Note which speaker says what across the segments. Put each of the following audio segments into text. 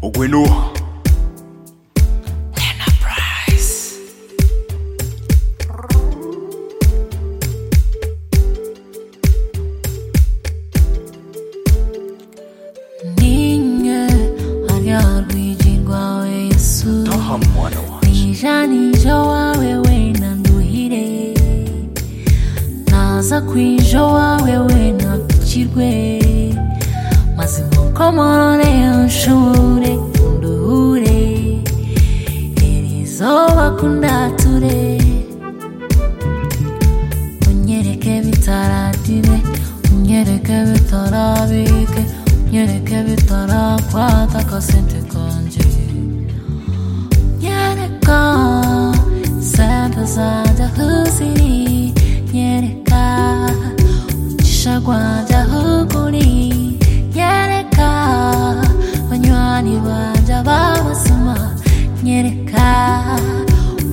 Speaker 1: okwenu
Speaker 2: ninge hanyarwiji rwawe yesu
Speaker 1: taha mwana wanjye
Speaker 2: nijanije wawe wena nduhire naza kwijo wawe wena dukirwe mazima ukomorore unshure unduhure irizoba kundature unyereke bitaratire unyereke bitarabike unyereke bitarakwata akasente kanje Yereka, santa zajahuzi, yereka, chagwajahuguri, yereka, banywani bajababasuma, yereka,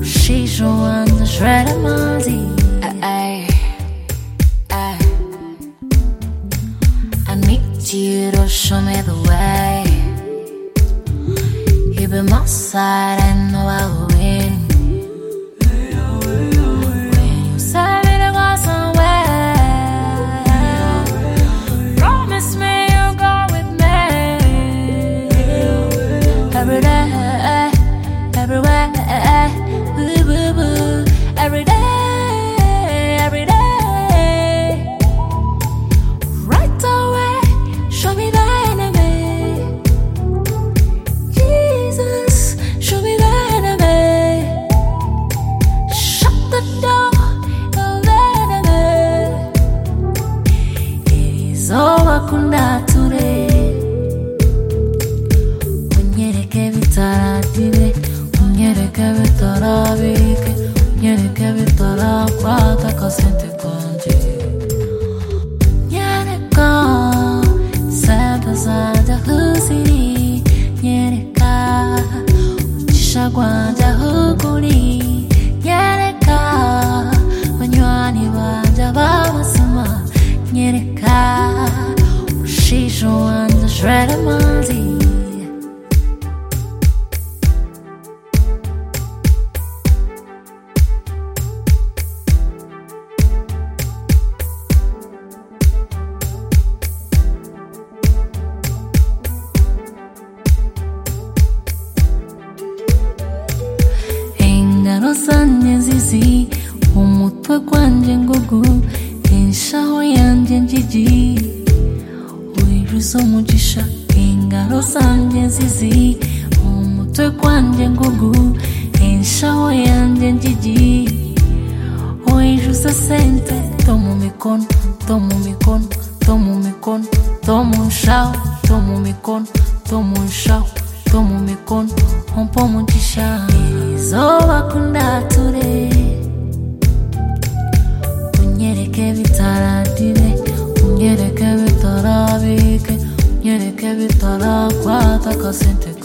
Speaker 2: ushijo wanja shred amazi. I need you to show me the way. You've been my side, I know I will win. When you said it was somewhere, promise me you'll go with me. Every day, everywhere, boo, boo, boo. Every day, every day. Right away, show me the enemy. Jesus, show me the enemy. Shut the door of the enemy. It is all wakunda ture. Unyereke bitaratire, unyereke bitarabike, unyereke bitarakwata akasente kanje. Yereka, santa zanja huziri, yereka, uchisha gwanja huguri, yereka, banywani banja babasoma, yereka, ushisho wanja shred amazi. ingaro zanjye nzizi umutwe gwanjye ngugu inshaho yanjye njiji wiruza umugisha ingaro zanjye nzizi umutwe gwanjye ngugu inshaho yanjye njiji wiruza sente to mu mikono to mu mikono to mu mikono to mu nshaho to mu mikono to mu nshaho to mu mikono umpa umugisha izuba kundature unyereke bitaratire unyereke bitarabike unyereke bitarakwata akasente